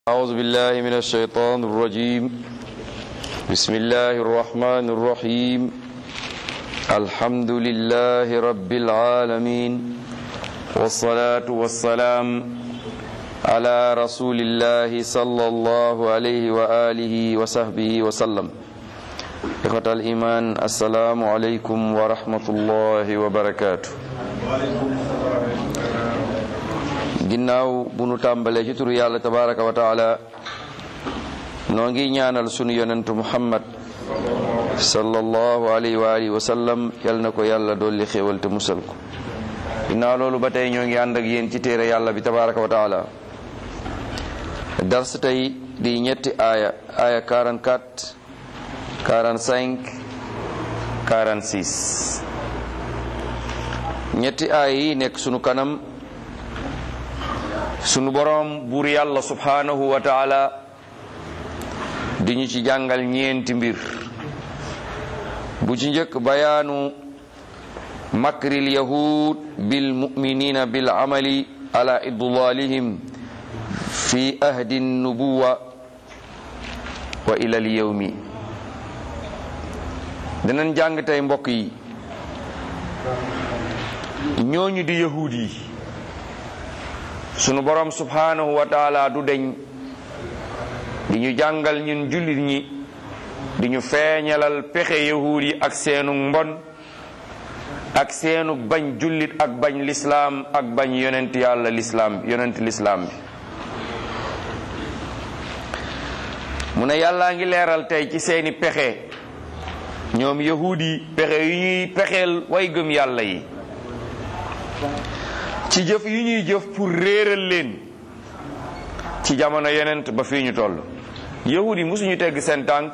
أعوذ بالله من الشيطان الرجيم بسم الله الرحمن الرحيم الحمد لله رب العالمين والصلاة والسلام على رسول الله صلى الله عليه وآله وصحبه وسلم إخوة الإيمان السلام عليكم ورحمة الله وبركاته ginnaaw bu nu tàmbalee ci turu yàlla tabaraka wa taala noo ngi ñaanal sunu yonentu muhammad sallallahu alayhi wa alihi wa sallam yal na ko yàlla dolli xéewal te musal ko ginnaaw loolu ba tey ñoo ngi ànd ak yéen ci téere yàlla bi tabaraka wa taala dars tey di ñetti aaya aaya 44 45 46 ñetti aaya yi nekk sunu kanam sunu boroom buur yàlla subhanahu wa taala di ñu ci jàngal ñeenti mbir bu ci njëkk bayaanu makril yahud bil muminina bil amali ala idlalihim fi ahdi nubuwa wa ila al yawmi danañ jàng tey mbokk yi ñooñu di yahud yi sunu borom subhanahu wa taala du deñ di ñu jàngal ñun jullit ñi di ñu feeñalal pexe yahuud yi ak seenu mbon ak seenu bañ jullit ak bañ lislaam ak bañ yonent yàlla lislaam yonent lislaam bi mu ne yàllaa ngi leeral tey ci seeni pexe ñoom yahuud yi pexe yu ñuy pexeel way gëm yàlla yi ci jëf yi ñuy jëf pour réeral leen ci jamono yonent ba fii ñu toll yahud yi mosuñu tegg seen tànk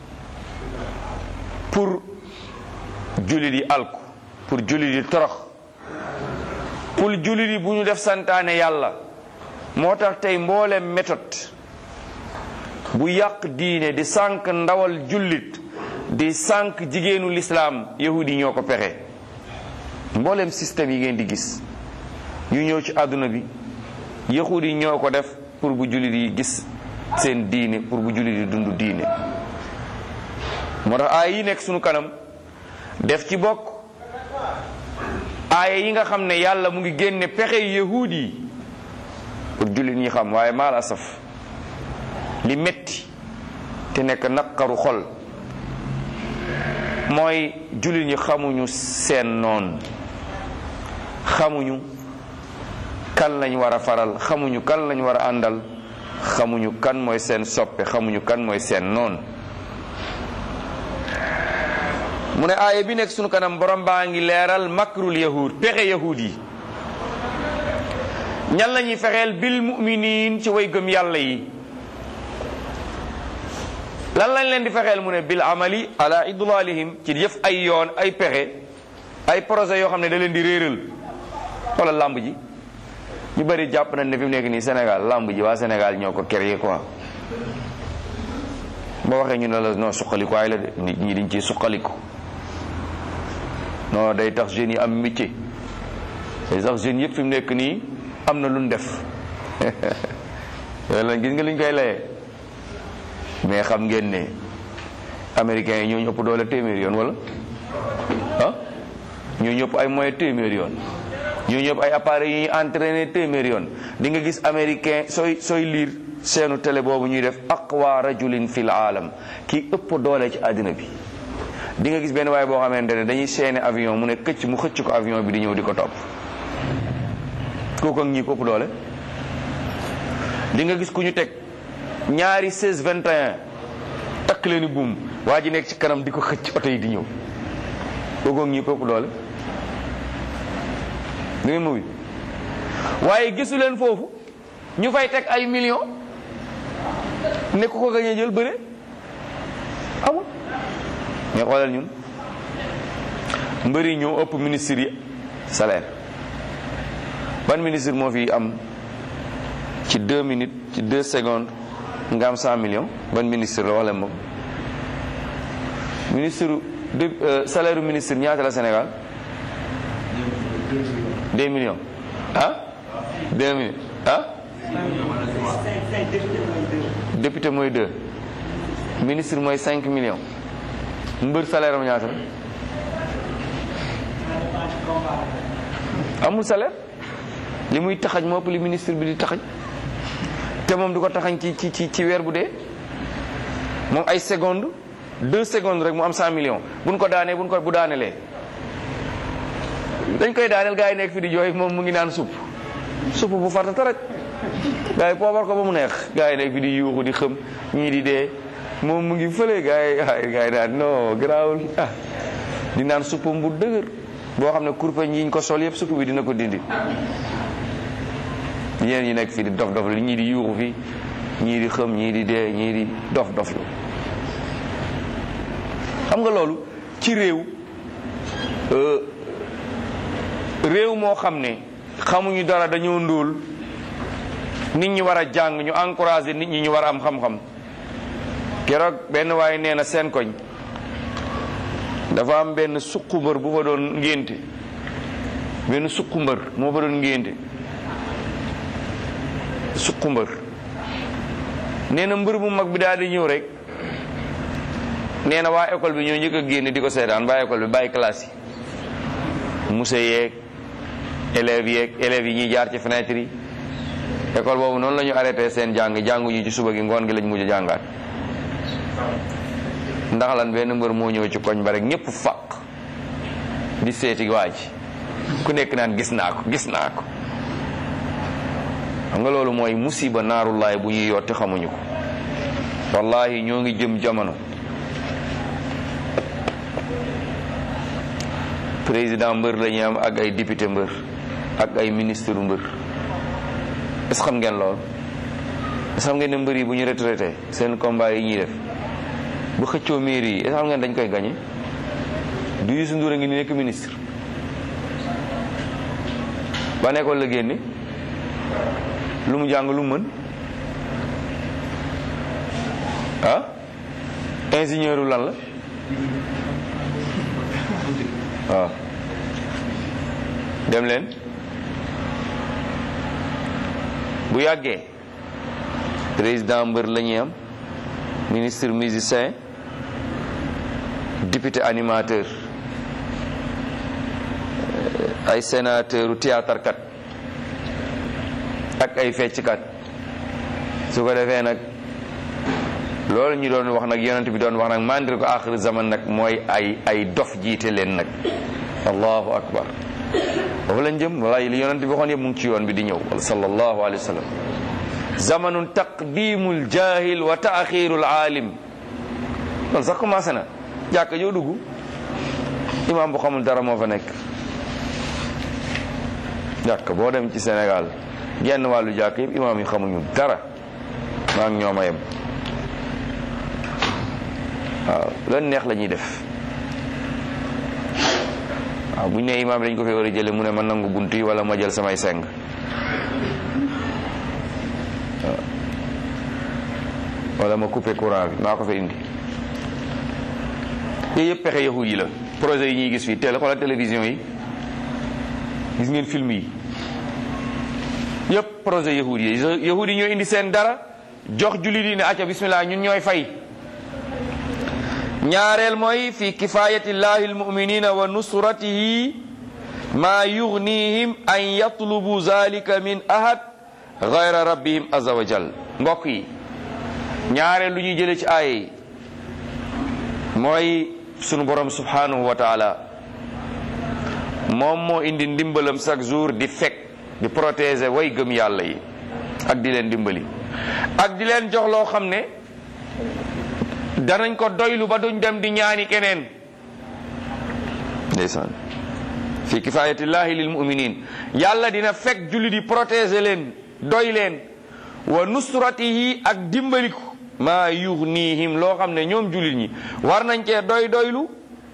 pour jullit yi alku pour jullit yi torox pour jullit yi bu ñu def santaane yàlla moo tax tey mboolem méthode bu yàq diine di sànq ndawal jullit di sànq jigéenu lislaam yahud yi ñoo ko pexe mboolem système yi ngeen di gis yu ñëw ci àdduna bi yahud yi ñoo ko def pour bu jullit yi gis seen diine pour bu jullit yi dund diine moo tax aaya yi nekk sunu kanam def ci bokk aaya yi nga xam ne yàlla mu ngi génne pexe yahud yi pour jullit ñi xam waaye maal asaf li metti te nekk naqaru xol mooy jullit ñi xamuñu seen noon xamuñu kan lañ war a faral xamuñu kan lañ war a àndal xamuñu kan mooy seen soppe xamuñu kan mooy seen noon mu ne aaya bi nekk sunu kanam borom baa ngi leeral makrul yahud pexe yahud yi ñan la ñuy fexeel bil muminin ci way gëm yàlla yi lan lañ leen di fexeel mu ne bil amali ala idlalihim ci jëf ay yoon ay pexe ay projet yoo xam ne da leen di réeral wala làmb ji ñu bëri jàpp nañ ne fi mu nekk nii Sénégal làmb ji waa Sénégal ñoo ko créé quoi boo waxee ñu ne la non suqalikuwaay la de nit ñi dañ ciy suqaliku non day tax jeunes yi am métier day tax jeunes yëpp fi mu nekk nii am na lu ñu def yooyu la gis nga luñ koy layee mais xam ngeen ne américains yi ñoo ñu ëpp doole téeméer yoon wala ah ñoo ñu ëpp ay moyens téeméer yoon ñoo ñëpp ay appareils yi ñuy entraîné téeméer yoon di nga gis américain sooy sooy liir seenu télé boobu ñuy def aqwa rajulin fil aalam kii ëpp doole ci àddina bi di nga gis benn waaye boo xamante ne dañuy seeni avion mu ne këcc mu xëcc ko avion bi di ñëw di ko topp kooku ak ñii ko ëpp doole di nga gis ku ñu teg ñaari 16 21 takk leeni buum waa ji nekk ci kanam di ko xëcc oto yi di ñëw kooku ak ñii ko ëpp doole da ngeen muy waaye gisu leen foofu ñu fay teg ay millions ne ku ko gañee jël bëre amul mais xoolal ñun mbëri ñoo ëpp ministre yi salaire ban ministre moo fi am ci deux minutes ci deux secondes nga am cent millions ban ministre la wax leen moom ministre de salaire ministre ñaata la Sénégal deux millions ah deux millions ah député mooy deux ministre mooy cinq millions mbër salaire am ñaata la amul salaire li muy taxañ moo ëpp li ministre bi di taxañ te moom du ko taxañ ci ci ci ci weer bu dee moom ay seconde deux secondes rek mu am cent millions buñ ko daanee buñ ko bu daanelee dañ koy daaneel gars yi nekk fi di jooy moom mu ngi naan supp supp bu farta rek gars yi poobar ko ba mu neex gars yi nekk fi di yuuxu di xëm ñii di dee moom mu ngi fële gars yi ay gars yi naan non garaawul ah di naan suppam bu dëgër boo xam ne kurpeñ yiñ ko sol yëpp supp bi dina ko dindi ñeen ñi nekk fii di dof dof li ñii di yuuxu fi ñii di xëm ñii di dee ñii di dof dof lu xam nga loolu ci réew réew moo xam ne xamuñu dara dañoo ndóol nit ñi war a jàng ñu encouragé nit ñi ñu war a am xam-xam keroog benn waaye nee na seen koñ dafa am benn suqu mbër bu fa doon ngénte benn suqu mbër moo fa doon ngénte suqu mbër nee na mbër bu mag bi daal di ñëw rek nee na waa école bi ñoo njëkk a génn di ko seetaan waa école bi bàyyi classe yi monsieur yeeg élèves yeeg élèves yi ñuy jaar ci fenêtre yi école boobu noonu la ñu arrêté seen jàng jànguñu ci suba gi ngoon gi lañ mujj jàngaat ndax lan benn mbër moo ñëw ci koñ ba rek ñëpp faq di seeti waa ji ku nekk naan gis naa ko gis naa ko xam nga loolu mooy musiba naarullaay bu ñuy yotti xamuñu ko wallahi ñoo ngi jëm jamono président mbër la ñuy am ak ay député mbër ak ay ministre mbër est-ce xam ngeen lool est-ce xam ngeen ne mbër yi bu ñu retraité seen combat yi ñuy def bu xëccoo mairie yi est-ce xam ngeen dañ koy gagné du Youssou Ndour a ngi ni nekk ministre ba nekkoon la génne lu mu jàng lu mu mën ah ingénieur lan la waaw dem leen bu yàggee président mbër la ñuy am ministre musicien député animateur ay sénateur u théâtre kat ak ay fecckat su ko defee nag loolu ñu doon wax nag yonent bi doon wax nag mandir ko axir zaman nag mooy ay ay dof jiite leen nag allahu akbar foofu lañ jëm walaay li yonent bi waxoon yëpp mu ngi ci yoon bi di ñëw sallallahu alayhi wa sallam zamanun taqdimul jahil wa taaxirul aalim loolu sax commencé na jàkka joo dugg imaam bu xamul dara moo fa nekk jàkk boo dem ci Sénégal genn wàllu jàkk yëpp imaam yi xamuñu dara maa ngi ñoom a yem waaw loolu neex la ñuy def waaw bu ñu nee imaam dañ ko fee war a jële mu ne ma nangu bunt yi wala ma jël samay seng wala ma coupé courant bi maa ko fa indi yooyu yëpp pexe yahud yi la projet yi ñuy gis fii télé xoolal télévision yi gis ngeen film yi yëpp projet yahud yi yahud yi ñoo indi seen dara jox jullit yi ne acca bismillah ñun ñooy fay ñaareel mooy fi kifayati llahi almuminina wa nusratihi ma yugnihim an yatlubu zalika min ahad gayra rabbihim azza wa jal mbokk yi ñaareel lu ñuy jële ci aaya yi mooy sunu borom subhanahu wa taala moom moo indi ndimbalam chaque jour di fekk di protéger way gëm yàlla yi ak di leen dimbali ak di leen jox loo xam ne danañ ko doylu ba duñ dem di ñaani keneen ndeysaan fi kifayatillahi lil muminin yàlla dina fekk julli di protéger leen doy leen wa nusratihi ak dimbaliku maa yughnihim loo xam ne ñoom jullit ñi war nañ cee doy doylu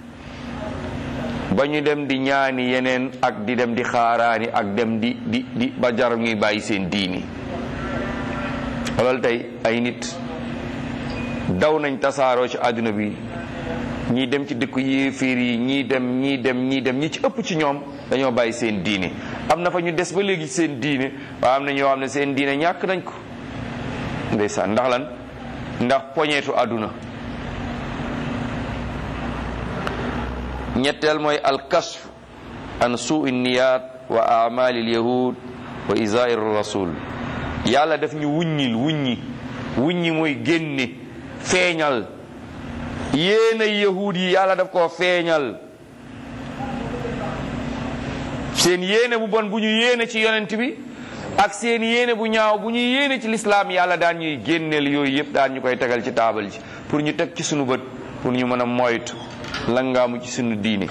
ba ñu dem di ñaani yeneen ak di dem di xaaraani ak dem di di di ba jar ñuy bàyyi seen diini xoolal tey ay nit daw nañ tasaaroo ci àdduna bi ñii dem ci dëkku yéeféer yi ñii dem ñii dem ñii dem ñi ci ëpp ci ñoom dañoo bàyyi seen diine am na fa ñu des ba léegi seen diine waaye am na ñoo xam ne seen diine ñàkk nañ ko ndeysaan ndax lan ndax poñeetu àdduna ñetteel mooy alkasf an suu niyat wa amali lyahud wa isair rasul yàlla daf ñu wuññil wuññi wuññi mooy génne feeñal yéena yahud yi yàlla daf koo feeñal seen yéene bu bon bu ñu yéene ci yonent bi ak seen yéene bu ñaaw bu ñu yéene ci lislaam yàlla daan ñuy génneel yooyu yëpp daan ñu koy tegal ci taabal ji pour ñu teg ci sunu bët pour ñu mën a moytu langaamu ci sunu diine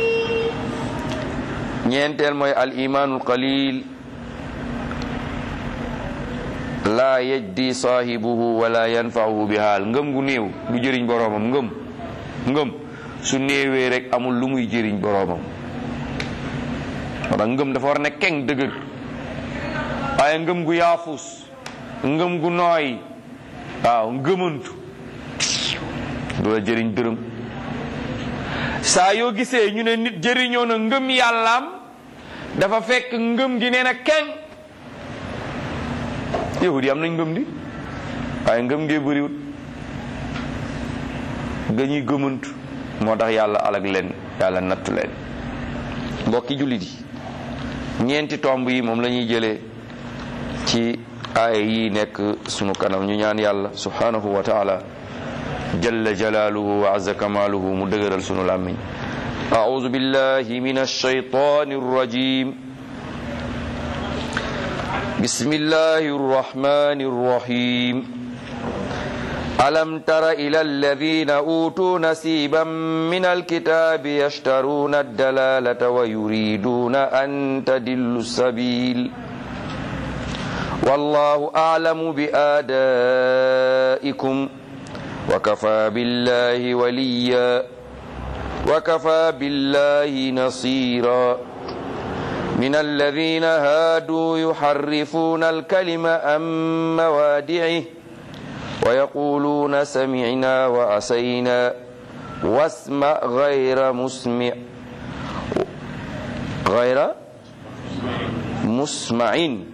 ñeenteel mooy al imaanul qalil laa yajdi saahibuhu wala yanfa'uhu bi haal ngëm gu néew du jëriñ boroomam ngëm ngëm su néewee rek amul lu muy jëriñ boroomam wala ngëm dafa war ne keng dëgër waaye ngëm gu yaafus ngëm gu nooy waaw ngëmantu du la jëriñ dërëm saa yoo gisee ñu ne nit jëriñoo na ngëm yàllaam dafa fekk ngëm gi nee na keng yahud yi am nañ ngëm di waaye ngëm ngee bëriwut dañuy gëmantu moo tax yàlla alag leen yàlla nattu leen mbokki jullit yi ñeenti tomb yi moom la ñuy jëlee ci aaya yi nekk sunu kanam ñu ñaan yàlla subhanahu wa taala jalla jalaaluhu wa azza kamaaluhu mu dëgëral sunu làmmiñ أعوذ بالله من الشيطان الرجيم بسم الله الرحمن الرحيم ألم تر إلى الذين أوتوا نسيبا من الكتاب يشترون الدلالة ويريدون أن تدلوا السبيل والله أعلم بآدائكم وكفى بالله وليا وكفى بالله نصيرا من الذين هادوا يحرفون الكلم عن موادعه ويقولون سمعنا وعسينا واسمع غير مسمع غير مسمع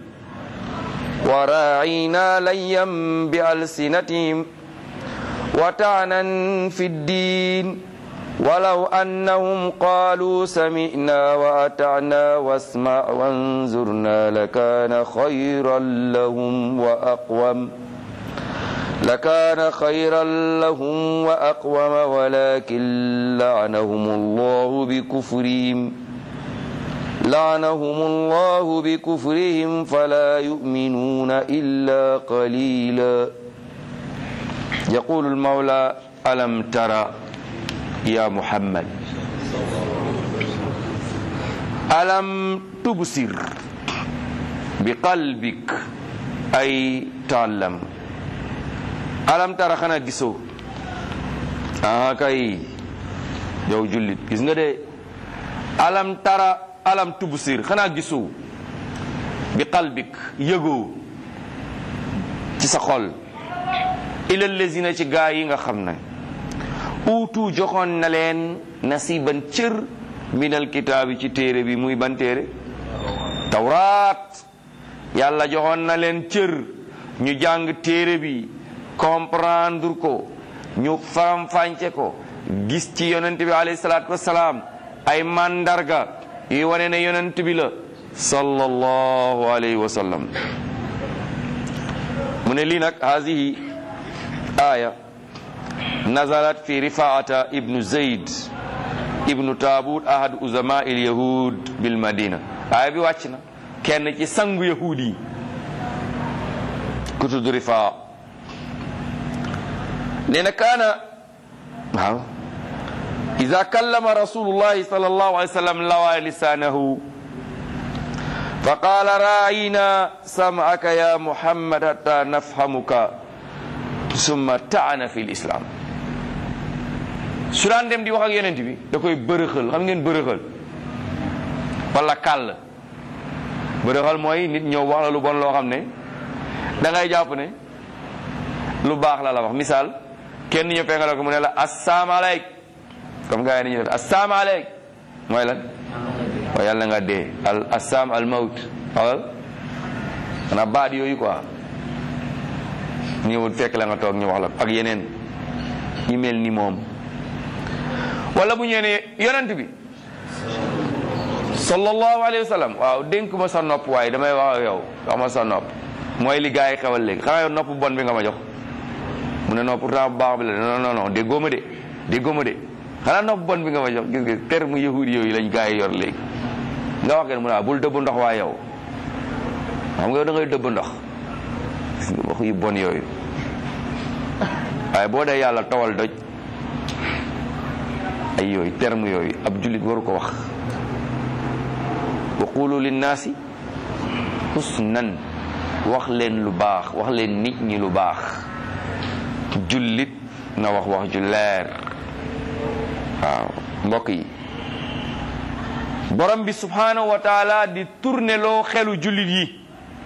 وراعينا ليا بألسنتهم وطعنا في الدين ولو أنهم قالوا سمعنا وأطعنا واسمع وانظرنا لكان خيرا لهم وأقوم لكان خيرا لهم وأقوم ولكن لعنهم الله بكفرهم لعنهم الله بكفرهم فلا يؤمنون إلا قليلا يقول المولى ألم ترى يا محمد ألم تبصر بقلبك أي تعلم ألم ترى خنا gisoo ah kay yow jullit gis nga de alam tara alam tubsir xanaa gisoo bi qalbik yëgoo ci sa xol ila lazina ci gaa yi nga xam ne uutu joxoon na leen nasiban cër minal kitaabi ci téere bi muy ban téere tawraat yàlla joxoon na leen cër ñu jàng téere bi comprendre ko ñu faram-fànce ko gis ci yonent bi alayhi salaatu wassalaam ay mandarga yi wane ne yonent bi la sallallahu alayhi wa sallam mu ne lii nag haadihi aya nazalat fi rifaata ibnu zayd ibnu taabut ahad uzama il yahud bil madina aaya bi wàcc na kenn ci sangu yahud yi ku tudd rifaa nee na kaana waaw ida kallama rasulullahi sallallahu alayhi wa sallam lawa lisanahu fa qala raayina sam'aka ya muhammad hatta nafhamuka summa taana fi lislam su daan dem di wax ak yonent bi da koy bërëxal xam ngeen bërëxal wala kàll bërëxal mooy nit ñëw wax la lu bon loo xam ne da ngay jàpp ne lu baax la la wax misaal kenn ñëw fekk la ko mu ne la asalaamaaleyk comme gars yi ni ñu def asalaamaaleyk mooy lan mooy yàlla nga dee al asam al mawt wala xanaa baat yooyu quoi ñëwut fekk la nga toog ñu wax la ak yeneen ñi mel ni moom wala bu ñëwee ne yonent bi sallallahu alayhi wa sallam waaw dénk ma sa nopp waaye damay wax ak yow wax ma sa nopp mooy li gars yi xewal léegi xanaa yow nopp bon bi nga ma jox mu ne non pourtant bu baax bi la non non non déggoo ma de déggoo ma de xanaa nopp bon bi nga ma jox gis nga terme yahudi yooyu lañ gars yi yor léegi nga wax ngeen mu ne bul dëbb ndox waa yow xam nga yow da ngay dëbb ndox gis nga wax yu bon yooyu waaye boo dee yàlla tawal doj ay yooyu terme yooyu ab jullit waru ko wax wa qulu linnaasi husnan wax leen lu baax wax leen nit ñi lu baax jullit na wax wax ju leer waaw mbokk yi borom bi subhanahu wa taala di tourné loo xelu jullit yi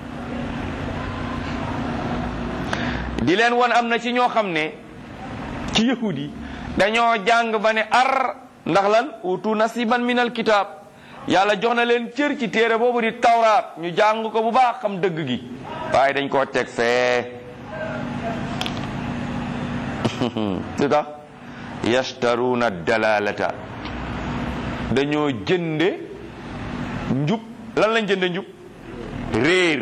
di leen won am na ci ñoo xam ne ci yahud yi dañoo jàng ba ne ar ndax lan utu nasiban min al kitab yàlla jox na leen cër ci téere boobu di tawraat ñu jàng ko bu baax xam dëgg gi waaye dañ koo teg fee lu tax yashtaruna dalalata dañoo jënde njub lan lañ jënde njub réer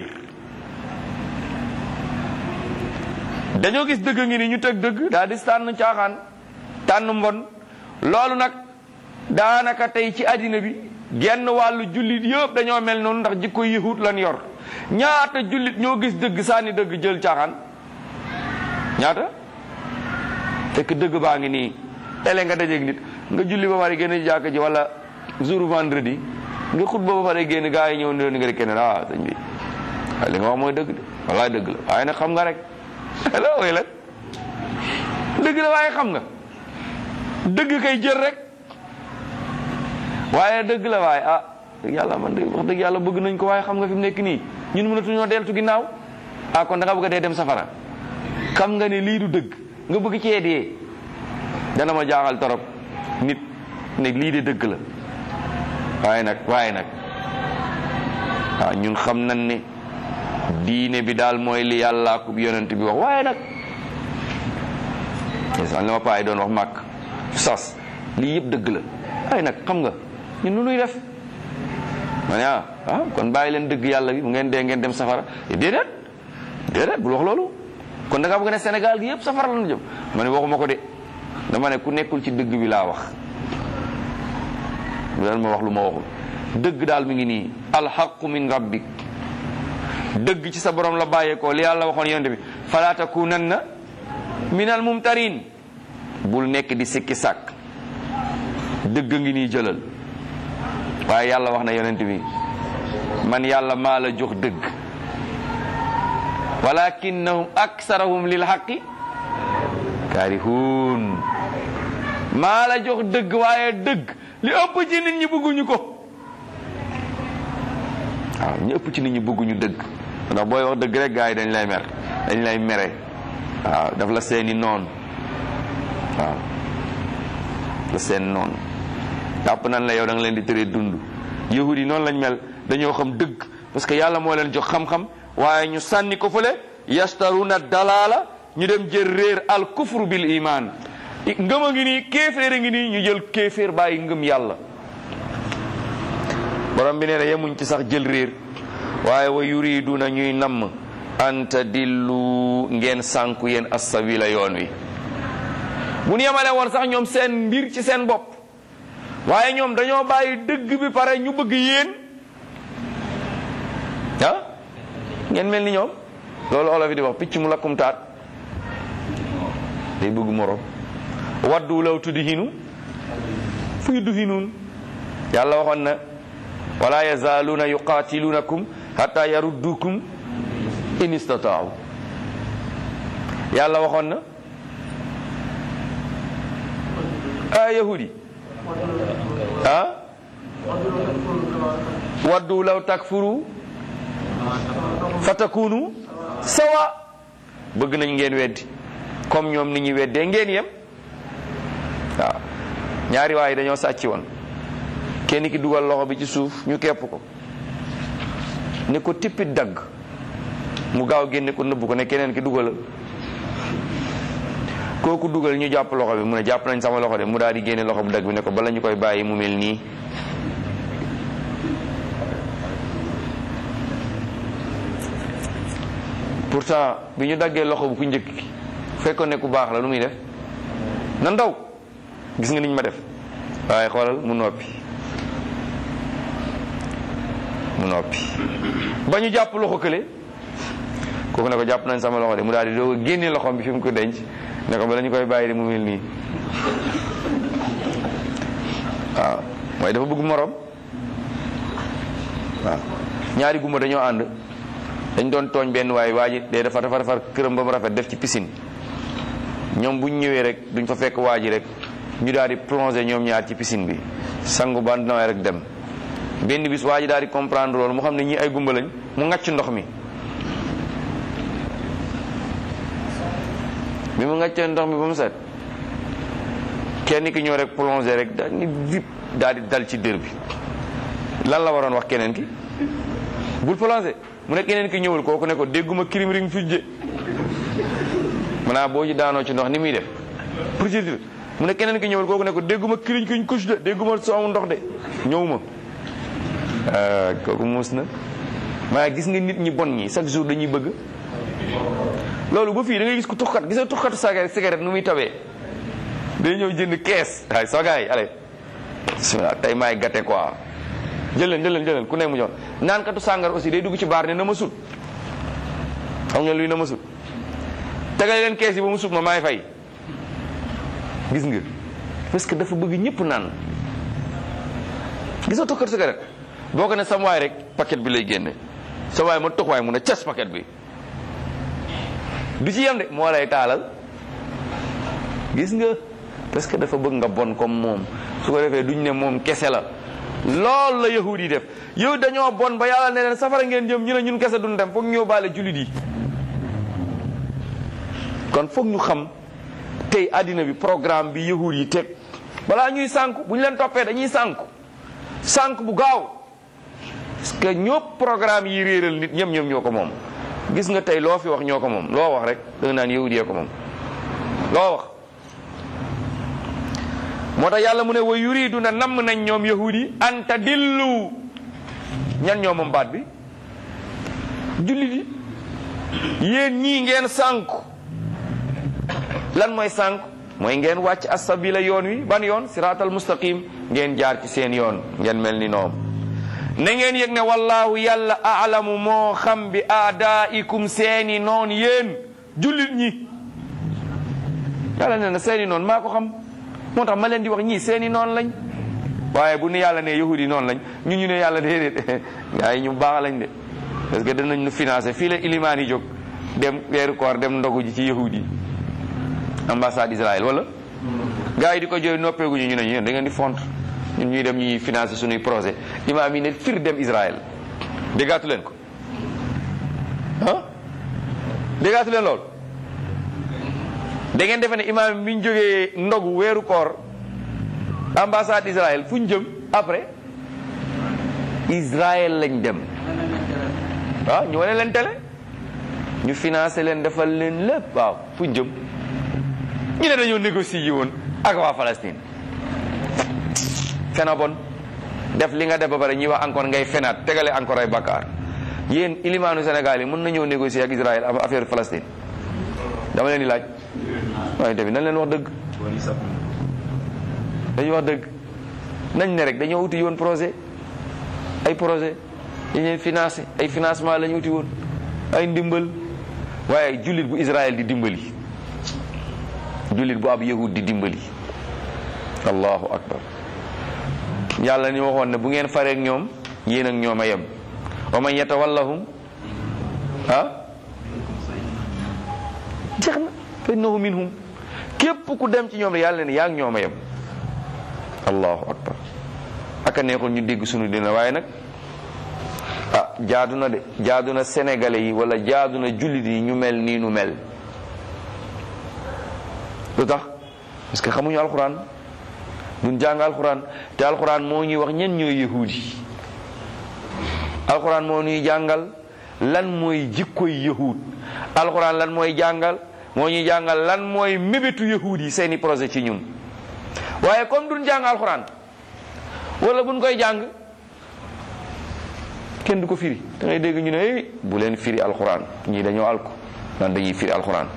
dañoo gis dëgg ngi ni ñu teg dëgg daal di tànn caaxaan tànn mbon loolu nag daanaka tey ci àddina bi genn wàllu jullit yëpp dañoo mel noonu ndax jikko yahut lan yor ñaata jullit ñoo gis dëgg sànni dëgg jël caaxaan ñaata fekk dëgg baa ngi nii tele nga dajeeg nit nga julli ba pare génn jàkk ji wala jour vendredi nga xutba ba pare génn gaa yi ñëw ne nga di kenn ah sëñ bi waaye li nga wax mooy dëgg de wallaay dëgg la waaye nag xam nga rek la way la dëgg la waaye xam nga dëgg kay jël rek waaye dëgg la waaye ah dëgg yàlla man de wax dëgg yàlla bëgg nañ ko waaye xam nga fi mu nekk nii ñun mënatuñoo deltu ginnaaw ah kon da nga bëgg a dee dem safara xam nga ne lii du dëgg nga bëgg cee dee dana ma jaaxal torop nit ne lii de dëgg la waaye nag waaye nag waaw ñun xam nañ ne diine bi daal mooy li yàllaa ko yonent bi wax waaye nag ndeysaan li ma paay doon wax màkk sas lii yëpp dëgg la waaye nag xam nga ñun nu nuy def ma ne ah ah kon bàyyi leen dëgg yàlla bi bu ngeen dee ngeen dem safara déedéet déedéet bul wax loolu kon da nga bëgg ne Sénégal gi yëpp safara la ñu jëm ma ne waxuma ko de dama ne ku nekkul ci dëgg bi laa wax dal ma wax lu ma waxul dëgg daal mi ngi nii alxaqu min rabbik dëgg ci sa borom la bàyyeekoo li yàlla waxoon yonent bi fala takunanna min al mumtarin bul nekk di sikki sàkk dëgg ngi nii jëlal waaye yàlla wax na yonent bi man yàlla maa la jox dëgg walakinnahum aksarahum lil haqqi kaarihuun maa la jox dëgg waaye dëgg li ëpp ci nit ñi bëgguñu ko waaw ñu ëpp ci nit ñi bëgguñu dëgg ndax booy wax dëgg rek gars yi dañ lay mer dañ lay mere waaw daf la seeni noon waaw la seen noon tàpp nan la yow da nga leen di tëree dund yahudi noonu lañ mel dañoo xam dëgg parce que yàlla moo leen jox xam-xam waaye ñu sànni ko fële yastaruna dalaala ñu dem jël réer al kufru bil iman ngëm a ngi nii kéeféer a ngi nii ñu jël kéeféer bàyyi ngëm yàlla borom bi nee na yemuñ ci sax jël réer waaye wa yuriduna ñuy namm anta dillu ngeen sànku yéen assabila yoon wi bu ñu yemale woon sax ñoom seen mbir ci seen bopp waaye ñoom dañoo bàyyi dëgg bi pare ñu bëgg yéen ah ngeen mel ni ñoom loolu olof yi di wax picc mu lakkum taat day bëgg morom waddu law tudhinu fu yudhinuun yàlla waxoon na wala yazaaluuna yuqaatilunakum hatta yaruddukum in istataaw yàlla waxoon na a yahudi ah waddu law takfuru fatakunu sawa bëgg nañ ngeen weddi comme ñoom ni ñuy weddee ngeen yem waaw ñaari waay dañoo sàcc woon kenn ki dugal loxo bi ci suuf ñu kepp ko ne ko tippit dagg mu gaaw génne ko nëbb ko ne keneen ki dugalal kooku dugal ñu jàpp loxo bi mu ne jàpp nañ sama loxo de mu daal di génne loxo bu dagg bi ne ko bala ñu koy bàyyi mu mel nii pourtant bi ñu daggee loxo bu ku njëkk ki fekkoon ne ku baax la lu muy def na ndaw gis nga niñ ma def waaye xoolal mu noppi mu noppi ba ñu jàpp loxo kële kooku ne ko jàpp nañ sama loxo de mu daal di doog a génne loxoom bi fi mu ko denc ne ko bala ñu koy bàyyi de mu mel nii waaw mooy dafa bëgg morom waaw ñaari gumba dañoo ànd dañ doon tooñ benn waaye waa ji de dafa dafa defar këram ba mu rafet def ci piscine ñoom buñ ñëwee rek duñ fa fekk waa ji rek ñu daal di plongé ñoom ñaar ci piscine bi sangu ba nawee rek dem benn bis waa ji daal di comprendre loolu mu xam ne ñii ay gumba lañ mu ngacc ndox mi bi mu ngaccee ndox mi ba mu set kenn ki ñëw rek plongé rek daal ni vip daal di dal ci dër bi lan la waroon wax keneen ki bul plongé mu ne keneen ki ñëwul kooku ne ko dégguma kirim ring fujje maanaam boo ci daanoo ci ndox ni muy def procédure mu ne keneen ki ñëwul kooku ne ko dégguma kiriñ kiñ kush de dégguma soomu ndox de ñëwuma kooku muus na maa gis nga nit ñi bon ñi chaque jour dañuy bëgg loolu ba fii da ngay gis ku tuxkat gis nga tuxkatu saga cigarette nu muy tawee day ñëw jënd kees waaye soo gars yi allez bismillah tey maay gâté quoi jël leen jël leen jël leen ku ne mu jox naan katu sàngar aussi day dugg ci baar ne na ma sut xam nga luy na ma sut tegale leen kees yi ba mu sut ma maay fay gis nga parce que dafa bëgg ñëpp naan gis nga tuxkatu cigarette boo ko ne sam waay rek paquet bi lay génne sa waay ma tux waay mun a cas paquet bi du ci yem de moo lay taalal gis nga parce que dafa bëgg nga bon comme moom su ko defee duñ ne moom kese la lool la yahud yi def yow dañoo bon ba yàlla ne leen safara ngeen jëm ñu ne ñun kese duñ dem foog ñëw baale jullit yi kon foog ñu xam tey àddina bi programme bi yahud yi teg balaa ñuy sànku bu ñu leen toppee dañuy sànku sànku bu gaaw parce que ñëpp programme yi réeral nit ñëm ñëm ñoo ko moom gis nga tey loo fi wax ñoo ko moom loo wax rek da nga naan yahud yee ko moom loo wax moo tax yàlla mu ne wa yuridu na namm nañ ñoom yahud yi anta dillu ñan ñoo moom baat bi jullit yi yéen ñii ngeen sànku lan mooy sànku mooy ngeen wàcc asabila yoon wi ban yoon siraatal mustaqim ngeen jaar ci seen yoon ngeen mel ni noom na ngeen yëg ne wallahu yàlla aalamu moo xam bi aadaikum seeni noon yéen jullit ñi yàlla ne na seeni noon maa ko xam moo tax ma leen di wax ñii seeni noon lañ waaye bu nu yàlla ne yahudi noonu lañ ñun ñu ne yàlla déedéet gaa yi ñu baax lañ de parce que danañ nu financé fii la ilimaan yi jóg dem weeru koor dem ndogu ji ci yahudi ambassade Israël wala gaa yi di ko jooy noppeeguñu ñu ne ñu da ngeen di font ñun ñuy dem ñuy financé suñuy projet imaam yi ne fir dem Israël déggaatu leen ko ah déggaatu leen lool da ngeen defe ne imaam bi ñu jógee ndogu weeru koor ambassade Israël fu ñu jëm après Israël lañ dem waaw ñu wane leen télé ñu financé leen defal leen lépp waaw fu ñu jëm ñu ne dañoo négocier yi woon ak waa Palestine fena bon def li nga def ba pare ñuy wax encore ngay fenaat tegale encore ay bakkaar yéen ilimaanu Sénégal yi mën nañoo négocier ak Israël am affaire Palestine dama leen di laaj waaye tamit nañ leen wax dëgg dañuy wax dëgg nañ ne rek dañoo uti yoon projet ay projet yi ñuy financé ay financement la ñu uti woon ay ndimbal waaye jullit bu Israël di dimbali jullit bu ab yahud di dimbali allahu akbar yàlla ni waxoon ne bu ngeen faree ak ñoom yéen ak ñoom a yem wa man yatawallahum ah jeex na fa innahu minhum képp ku dem ci ñoom rek yàlla ne yaa ngi ñoom a yem allahu akbar aka neexul ñu dégg sunu dina waaye nag ah jaadu na de jaadu na sénégalais yi wala jaadu na jullit yi ñu mel nii nu mel lu tax parce que xamuñu alxuraan duñ jàng alxuraan te alxuraan moo ñuy wax ñen ñooy yahudi alxuraan moo ñuy jàngal lan mooy jikkoy yahud alxuraan lan mooy jàngal moo ñuy jàngal lan mooy mébétu yahuud yi seeni projet ci ñun waaye comme duñ jàng alxuraan wala buñ koy jàng kenn du ko firi da ngay dégg ñu ne eh bu leen firi alxuraan ñii dañoo alku naan dañuy firi alxuraan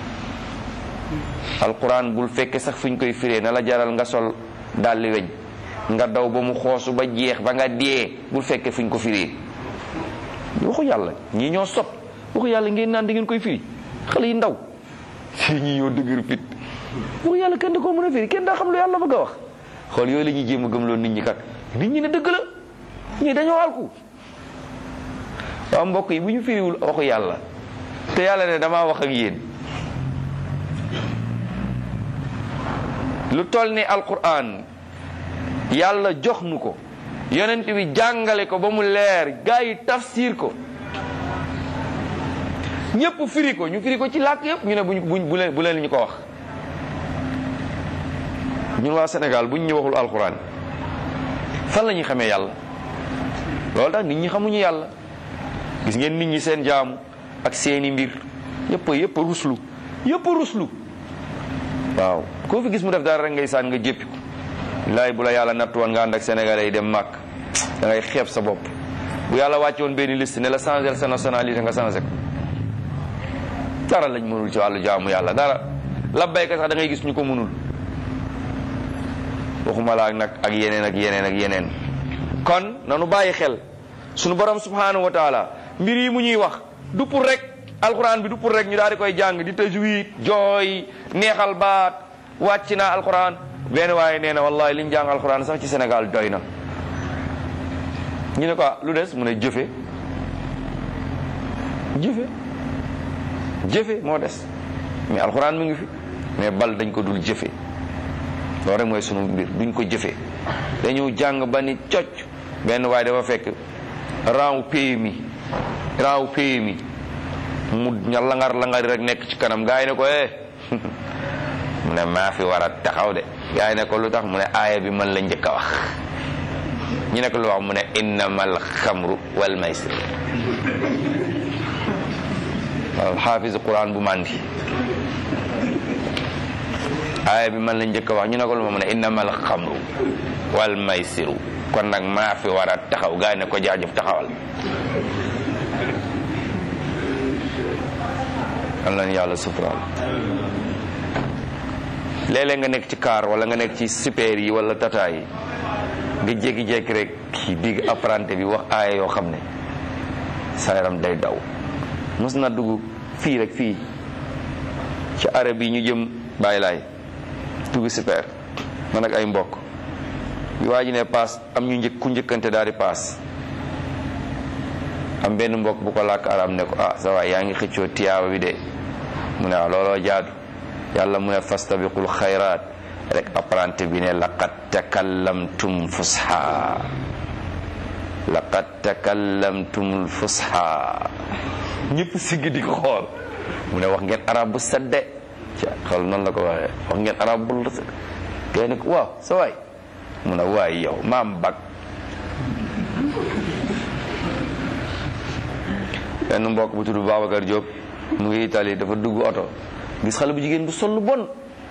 alxuraan bul fekke sax fu ñu koy firee na la jaral nga sol dalli weñ nga daw ba mu xoosu ba jeex ba nga dee bul fekke fu ñu ko firee waxu yàlla ñii ñoo sot waxu yàlla ngeen naan da ngeen koy firi xale yi ndaw si ñi ñoo dëgër fit waxu yàlla kenn da koo mën a firi kenn daa xam lu yàlla bëgg a wax xool yooyu la ñuy jéem a gëmloo nit ñi kat nit ñi ne dëgg la ñii dañoo alku waaw mbokk yi bu ñu firiwul waxu yàlla te yàlla ne damaa wax ak yéen lu toll ni alquran yàlla jox nu ko yonent bi jàngale ko ba mu leer gaa yi tafsir ko ñépp firi ko ñu firi ko ci làkk yépp ñu ne buñ buñ bu leen bu leen ñu ko wax ñun waa Sénégal buñ ñu waxul alquran fan la ñuy xamee yàlla loolu tax nit ñi xamuñu yàlla gis ngeen nit ñi seen jaamu ak seeni mbir yëpp a yëpp a ruslu yëpp a ruslu waaw koo fi gis mu def dara rek ngay saan nga jéppi ko laay bu la yàlla natt woon nga ànd ak sénégalais yi dem màkk da ngay xeeb sa bopp bu yàlla wàcce woon benn liste ne la changer sa nationalité nga changé ko dara lañ mënul ci wàllu jaamu yàlla dara labbayka sax da ngay gis ñu ko mënul waxuma la ak nag ak yeneen ak yeneen ak yeneen kon nanu bàyyi xel sunu borom subhanahu wa taala mbir yi mu ñuy wax du pour rek alquran bi du pour rek ñu daal di koy jàng di tajwid jooy neexal baat wàcc naa alquran benn waaye nee na wallahi liñ jàng alquran sax ci Sénégal doy na ñu ne ko lu des mu ne jëfe jëfe jëfe moo des mais alquran mu ngi fi mais bal dañ ko dul jëfe loolu rek mooy sunu mbir duñ ko jëfe dañu jàng ba ni cocc benn waaye dafa fekk rang PMI rang PMI mu ña langar langari rek nekk ci kanam gaa yi ne ko eh mu ne maa fi war a taxaw de gaa yi ne ko lu tax mu ne aaya bi man la njëkk a wax ñu ne ko lu wax mu ne innamal xamru wal maysir waaw xaafis quran bu mandi aaya bi man la njëkk a wax ñu ne ko lu ma mu ne innamal xamru wal maysiru kon nag maa fi war a taxaw gaa yi ne ko jaajëf taxawal am nañu yàlla suturaal léeg-léeg nga nekk ci car wala nga nekk ci super yi wala tata yi nga jékki-jékki rek ki digg apprenti bi wax aaya yoo xam ne sa yaram day daw mos na dugg fii rek fii ci arab bi ñu jëm bàyyi laay dugg super man ak ay mbokk bi waa ji ne paas am ñu njëkk ku njëkkante daal di paas am benn mbokk bu ko làkk arab ne ko ah sa waay yaa ngi xëccoo tiyaaba bi de mu ne waaw looloo jaadu yàlla mu ne fastabiqul xayraat rek apprenti bi ne laqad takallamtum fusha laqad takallamtum fusha ñëpp sigg di ko xool mu ne wax ngeen arab bu sedde ci xool noonu la ko waxee wax ngeen arab bu sedde kay ne ko waaw sa waay mu ne waay yow maam bag benn mbokk bu tudd Babacar Diop mu ngi Italie dafa dugg oto gis xale bu jigéen bu sol lu bon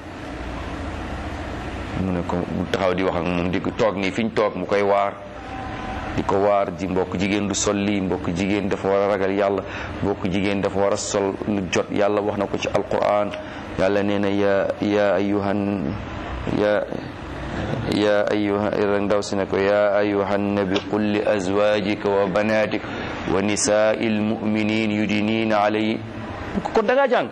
mu ne ko mu taxaw di wax ak moom di ko toog nii fi ñu toog mu koy waar di ko waar ji mbokk jigéen du sol lii mbokk jigéen dafa war a ragal yàlla mbokk jigéen dafa war a sol lu jot yàlla wax na ko ci alquran yàlla nee na ya ya ayuhan ya ya ayuha rek ndaw si ne ko ya ayuhan nabi qul li azwajika wa banatika wa nisaai lmuminin yudinina alayhi kon da ngaa jàng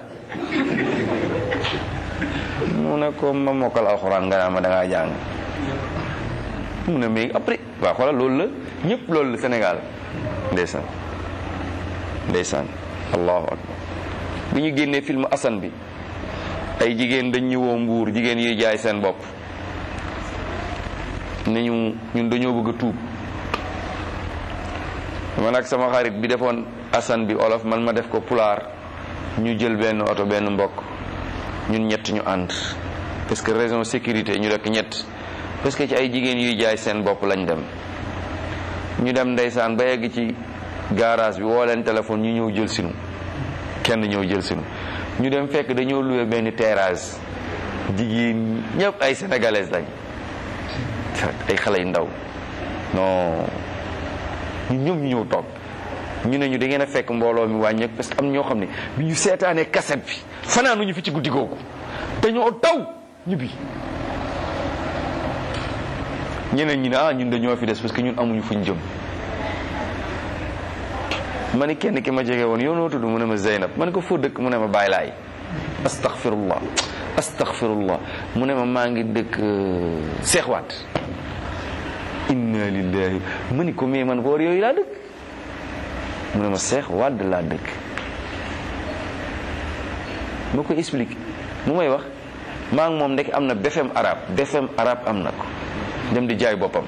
mu ne ko ma mokkal alxuraan nga naa ma da ngaa jàng mu ne mais après waaw xoolal loolu la ñëpp loolu la Sénégal ndeysaan ndeysaan allahu akbar bi ñu génnee film Assane bi ay jigéen dañ ñu woo mbuur jigéen yiy jaay seen bopp ne ñu ñun dañoo bëgg a tuub man ak sama xarit bi defoon Assane bi olof man ma def ko pulaar ñu jël benn oto benn mbokk ñun ñett ñu ànd parce que raison sécurité ñu rekk ñett parce que ci ay jigéen yuy jaay seen bopp lañ dem ñu dem ndeysaan ba yegg ci garage bi woo leen téléphone ñu ñëw jël sinu kenn ñëw jël sinu ñu dem fekk dañoo loué benn terrasse jigéen ñëpp ay sénégalaises lañ ay xale yu ndaw non ñu ñoom ñu ñëw toog ñu ne ñu da ngeen a fekk mbooloo mi wàññeeku parce que am ñoo xam ne bi ñu seetaanee kaset bi fanaanuñu fi ci guddi googu dañoo taw ñibbi ñeneen ñi ne ah ñun dañoo fi des parce que ñun amuñu fuñ jëm ma ni kenn ki ma jege woon yow noo tudd mu ne ma Zeynab ma ne ko foo dëkk mu ne ma Baay Laay astaghfirullah astaghfirullah mu ne ma maa ngi dëkk seexwaat inna lillahi ma ni ko mais man boor yooyu laa dëkk mu ne ma seex wadd laa dëkk ma ko explique mu may wax maa ngi moom ndek am na BFEM arabe BFEM arabe am na ko dem di jaay boppam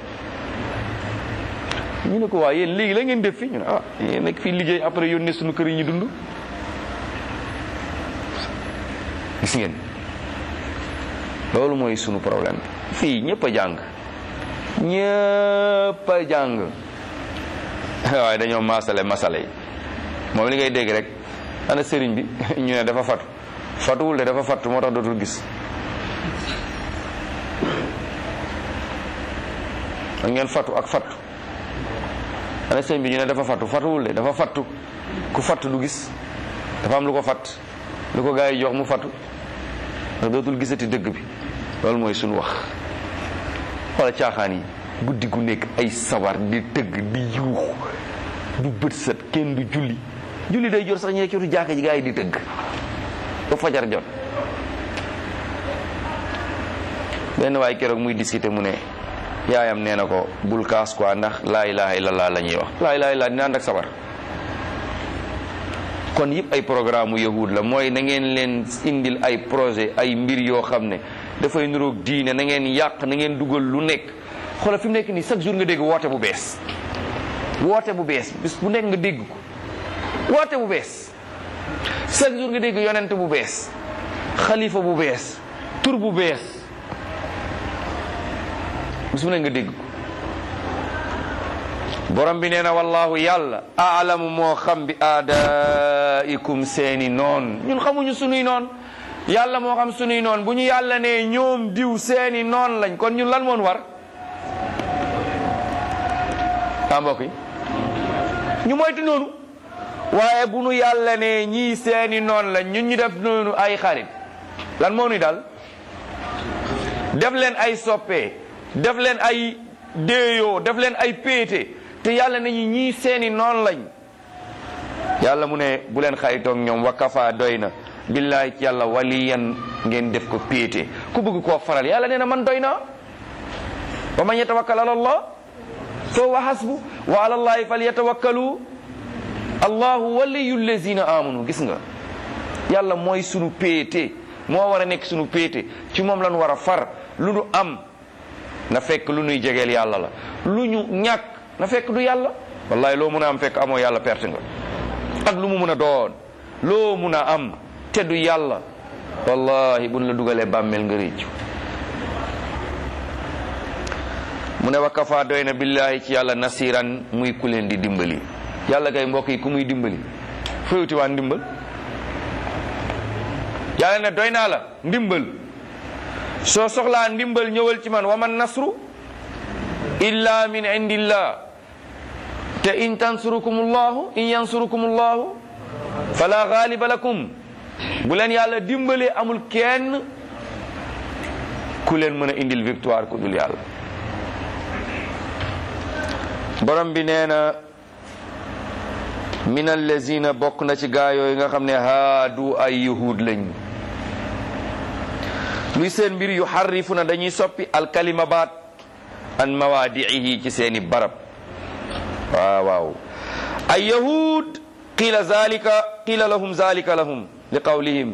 ñu ne ko waa yéen léegi la ngeen def fi ñu ne ah yéen nekk fii liggéey après yónnee suñu kër yi ñu dund gis ngeen loolu mooy sunu problème fii ñëpp a jàng ñëpp a jàng waaye dañoo maasale masale yi moom li ngay dégg rek ana sëriñ bi ñu ne dafa fatu fatuwul de dafa fatu moo tax dootul gis ak ngeen fatu ak fatu ana sëriñ bi ñu ne dafa fatu fatuwul de dafa fatu ku fatu du gis dafa am lu ko fat lu ko gaa yi jox mu fatu ndax dootul gisati dëgg bi loolu mooy suñu wax xoola caaxaan yi guddi gu nekk ay sabar di tëgg di yuuxu du bët set kenn du julli julli day jot sax ñu nekk ci jàkka ji gaa yi di tëgg ba fajar jot benn waay keroog muy discuter mu ne yaayam nee na ko bul kaas quoi ndax laa ilaha illallah la ñuy wax laa ilaha illallah dina ànd ak sabar kon yëpp ay programme yahud la mooy na ngeen leen indil ay projet ay mbir yoo xam ne dafay nuroog diine na ngeen yàq na ngeen dugal lu nekk xoolal fi mu nekk nii chaque jour nga dégg woote bu bees woote bu bees bis bu nekk nga dégg ko woote bu bees chaque jour nga dégg yonent bu bees xalifa bu bees tur bu bees bis bu nekk nga dégg ko borom bi nee na wallahu yàlla aalamu moo xam bi aadaikum seeni noon ñun xamuñu sunuy noon yàlla moo xam sunuy noon bu ñu yàlla ne ñoom diw seeni noon lañ kon ñun lan moon war ah mbokk yi ñu moytu noonu waaye bu nu yàlla ne ñii seeni noon lañ ñun ñu def noonu ay xarit lan moo nuy dal def leen ay soppee def leen ay déeyoo def leen ay péete te yàlla nañu ñii seeni noon lañ yàlla mu ne bu leen xaritoog ñoom wa kafa doy na billahi ci yàlla waliyan ngeen def ko péete ku bëgg koo faral yàlla nee na man doy na wa man yatawakkal ala allah fa huwa hasbu wa ala allahi falyatawakkalu allahu waliyu lazina amanu gis nga yàlla mooy sunu péete moo war a nekk sunu péete ci moom lañu war a far lu nu am na fekk lu nuy jegeel yàlla la lu ñu ñàkk na fekk du yàlla wallahi loo mun a am fekk amoo yàlla perte nga ak lu mu mun a doon loo mun a am te du yàlla wallahi buñ la dugalee bàmmeel nga réccu mu ne wa kafa doy na billahi ci yàlla nasiran muy ku leen di dimbali yàlla kay mbokk yi ku muy dimbali fayuti waa ndimbal yàlla ne doy naa la ndimbal soo soxlaa ndimbal ñëwal ci man wa man nasru illa min indillah te in tansurukum allahu in yansurukum allahu fala ghaliba lakum bu leen yàlla dimbalee amul kenn ku leen mën a indil victoire ku dul yàlla borom bi nee na min allazina bokk na ci gaa yooyu nga xam ne haadu ay yahud lañ luy seen mbir yu xarrifu na dañuy soppi alkalima baat an mawaadiihi ci seeni barab waaw waaw ay yahud qila zalika qila lahum zalika lahum li qawlihim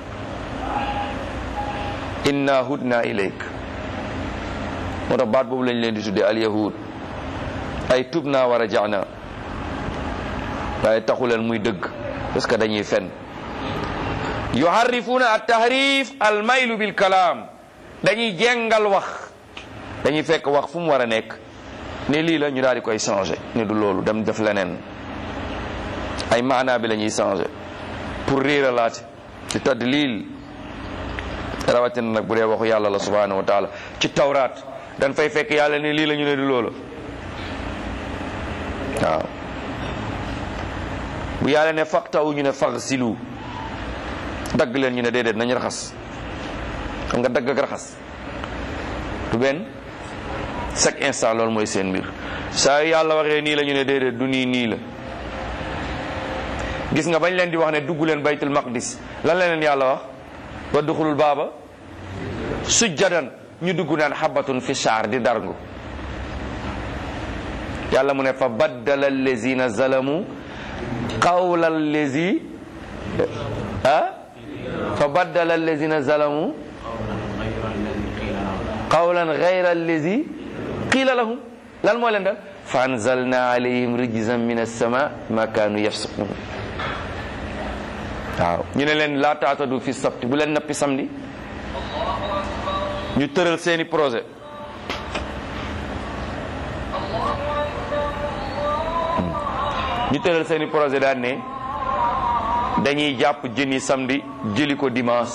inna hudna ilayk moo tax baat boobu lañ leen di tudde al yahud ay tubna wa rajana waaye taxuleen muy dëgg parce que dañuy fen yuharrifuna at tahrif al maylu bil kalaam dañuy jengal wax dañuy fekk wax fu mu war a nekk ne lii la ñu daal di koy changé ne du loolu dem def leneen ay maanaa bi la ñuy changé pour réeralaate ci tadlil rawatina nag bu dee waxu yàlla la subhanahu wa taala ci tawraat dañ fay fekk yàlla ne lii la ñu ne di loola waaw bu yàlla ne faqtawu ñu ne faghsilu dagg leen ñu ne déedéet nañ raxas xam nga dagg ak raxas du benn chaque instant loolu mooy seen mbir saa yu yàlla waxee nii la ñu ne déedéet du nii nii la gis nga bañ leen di wax ne dugg leen baytul maqdis lan la leen yàlla wax wa duxulul baaba sujjadan ñu dugg naan xabatun fi shaar di darngu yàlla mu ne fa baddala allazina zalamu qawla allazi ah fa baddala allazina zalamu qawlan gayra allazi qila lahum lan moo leen dal fa anzalna alayhim rijzan min as-sama ma kaanu yafsukun waaw ñu ne leen laa taatadu fi sabti bu leen nappi samedi ñu tëral seeni projet ñu tëral seeni projet daan ne dañuy jàpp jën yi samedi jëli ko dimanche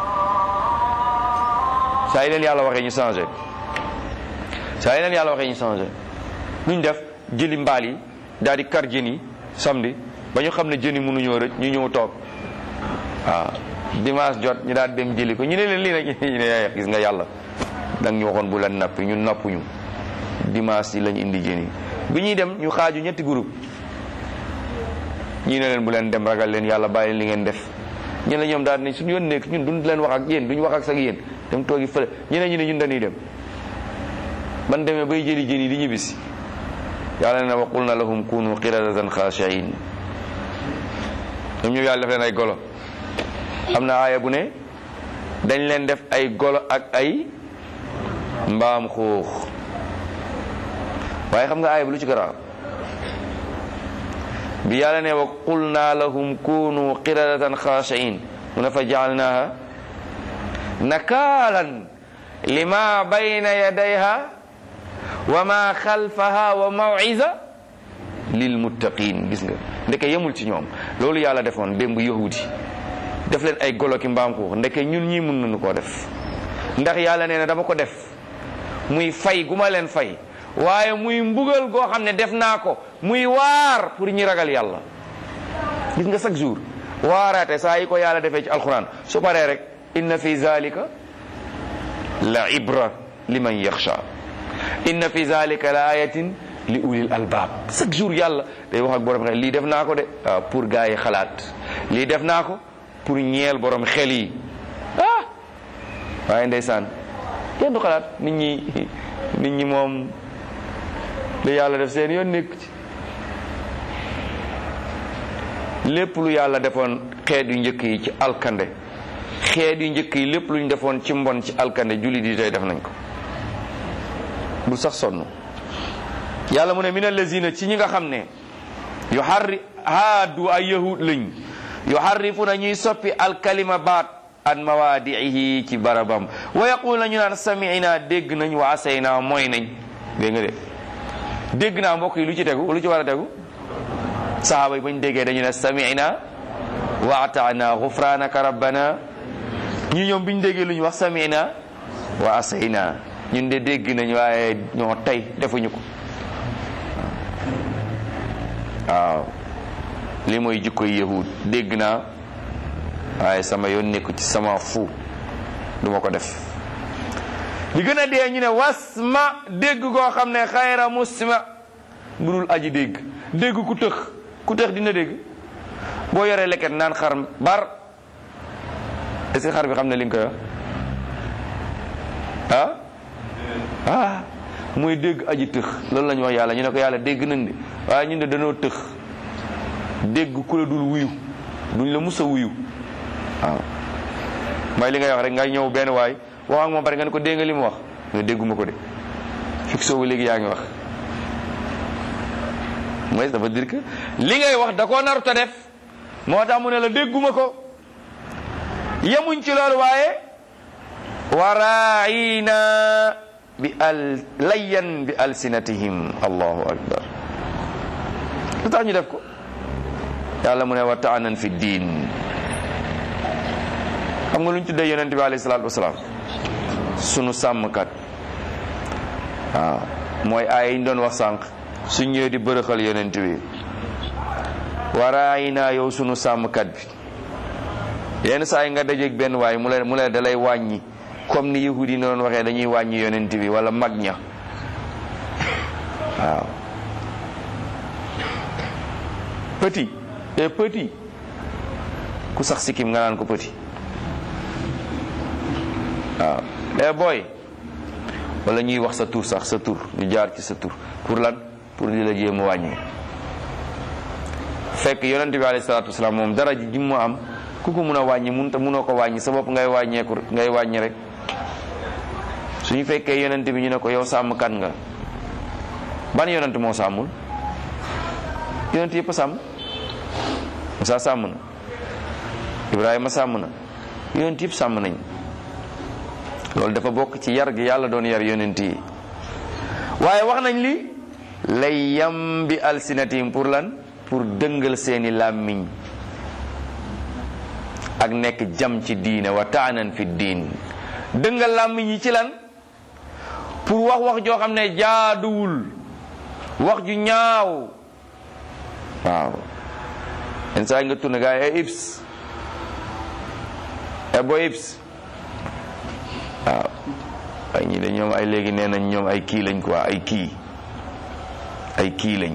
saa yi leen yàlla waxee ñu changé saa yi leen yàlla waxee ñu changé nuñ def jëli mbaal yi daal di kar jën yi samedi ba ñu xam ne jën yi mënuñoo rëcc ñu ñëw toog waaw dimanche jot ñu daal dem jëli ko ñu ne leen lii nag ñu ne gis nga yàlla danga ñu waxoon bu la nappi ñun nappuñu dimanche yi lañ indi jën yi bi ñuy dem ñu xaaju ñetti groupe ñii ne leen bu leen dem ragal leen yàlla bàyyi li ngeen def ñu ne ñoom daal ne suñu yoon nekk ñun duñ leen wax ak yéen duñu wax ak sax yéen dem toogi fële ñu ne ñu ne ñun dañuy dem ban demee bay jëli jën yi di ñibbisi yàlla ne wa qulna lahum kunu qiradatan khashiin ñoom ñëw yàlla def leen ay golo am na aaya bu ne dañ leen def ay golo ak ay mbaam xuux waaye xam nga aaya bu lu ci garaaw bi yàlla ne wa qulna lahum kunu qiradatan khashiin mu ne fa jaalnaha nakaalan lima bayna yadayha wa ma xalfaha wa maw'iza lil muttaqin gis nga ndeke yemul ci ñoom loolu yàlla defoon démb yahudi def leen ay golo ki mbaam xuux ndeke ñun ñii mën nañu koo def ndax yàlla nee na dama ko def muy fay gu ma leen fay waaye muy mbugal goo xam ne def naa ko muy waar pour ñi ragal yàlla gis nga chaque jour waaraate saa yi ko yàlla defee ci alquran su paree rek inna fi zalika la ibra liman yaxsha inna fi zalika la ayatin li ulil albab chaque jour yàlla day wax ak borom xel lii def naa ko de waaw pour gars yi xalaat lii def naa ko pour ñeel borom xel yi ah waaye ndeysaan kenn du xalaat nit ñi nit ñi moom li yàlla def seen yoon nekk ci lépp lu yàlla defoon xeet yu njëkk yi ci alkande xeet yu njëkk yi lépp lu ñu defoon ci mbon ci alkande jullit yi tey def nañ ko bul sax sonn yàlla mu ne min allazina ci ñi nga xam ne yu xarri haadu ay yahud lañ yu xarrifuna ñuy soppi alkalima baat an mawaadiihi ci barabam wa yaquluna ñu naan sami'na dégg nañ wa asayna mooy nañ dégg nga de dégg naa mbokk yi lu ci tegu lu ci war a tegu sahaaba yi bañ déggee dañu ne sami'na wa ata'na ghufranaka rabbana ñi ñoom biñ déggee lu ñu wax sami'na wa asayna ñun de dégg nañ waaye ñoo tey defuñu ko waaw li mooy jikkoy yahud dégg naa waaye sama yoon nekku ci sama fu duma ko def li gën a dee ñu ne wasma dégg koo xam ne xayra musma budul aji dégg dégg ku tëx ku tëx dina dégg boo yoree leket naan xar bar est-ce que xar bi xam ne li nga koy wax ah ah mooy dégg aji tëx loolu la ñu wax yàlla ñu ne ko yàlla dégg nañ de waaye ñun de dañoo tëx dégg ku la dul wuyu duñ la mus a wuyu waaw mooy li ngay wax rek ngay ñëw benn waay wax ak moom bari nga ne ko dégg nga li mu wax mais dégguma ko de fixé wu léegi yaa ngi wax mooy ça veut dire que li ngay wax da koo narut a def moo tax mu ne la dégguma ko yemuñ ci loolu waaye waraayina bi al layyan bi alsinatihim allahu akbar lu tax ñu def ko yàlla mu ne wa taanan fi diin xam nga lu ñu tuddee yonent bi alayhi salaatu wasalaam sunu sàmmkat waaw mooy aay yi ñu doon wax sànq su ñëwee di bërëxal yonent bi waraay naa yow sunu sàmmkat bi yenn saa yi nga dajeeg benn waay mu la mu la dalay wàññi comme ni yahudi yi doon waxee dañuy wàññi yonent bi wala mag ña waaw petit et petit ku sax sikkim nga naan ko petit waaw eh booy wala ñuy wax sa tur sax sa tur ñu jaar ci sa tur pour lan pour di la jéem a wàññi fekk yonent bi alayhi salaatu wasalaam moom dara ji mu am ku ko mun a wàññi mun ta munoo ko wàññi sa bopp ngay wàññeeku ngay wàññi rek suñu fekkee yonent bi ñu ne ko yow sàmmkat nga ban yonent moo sàmmul yonent yëpp a sàmm Musaa sàmm na Ibrahima sàmm na yonent yëpp sàmm nañ loolu dafa bokk ci yar gi yàlla doon yar yonent yi waaye wax nañ li lay yam bi alsinatim pour lan pour dëngal seeni làmmiñ ak nekk jam ci diine wa taanan fi diin dëngal làmmiñ yi ci lan pour wax wax joo xam ne jaaduwul wax ju ñaaw waaw yenn saa yi nga tourné gars yi ay ips e boy ips waaw ay ñi de ñoom ay léegi nee nañ ñoom ay kii lañ quoi ay kii ay kii lañ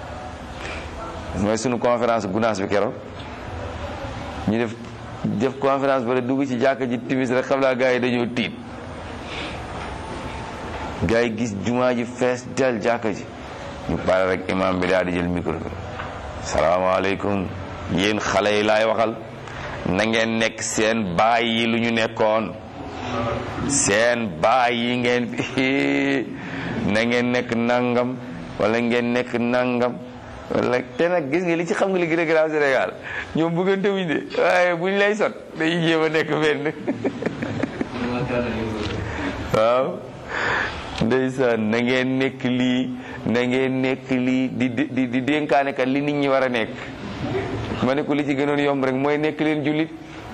mooy sunu conférence gunaas bi keroog ñu def def conférence ba dugg ci jàkka ji timis rek xam naa gars yi dañoo tiit gars yi gis jumaa ji fees del jàkka ji ñu pare rek imam bi daal di jël micro bi salaamaaleykum yéen xale yi laay waxal na ngeen nekk seen baay yi lu ñu nekkoon seen baay yi ngeen na ngeen nekk nangam wala ngeen nekk nangam wala te nag gis nga li ci xam nga li gën a grave Sénégal ñoom bëggante wuñ de waaye buñ lay sot dañuy jéem a nekk benn waaw ndeysaan na ngeen nekk lii na ngeen nekk lii di di di dénkaane kat li nit ñi war a nekk ma ne ko li ci gënoon yomb rek mooy nekk leen jullit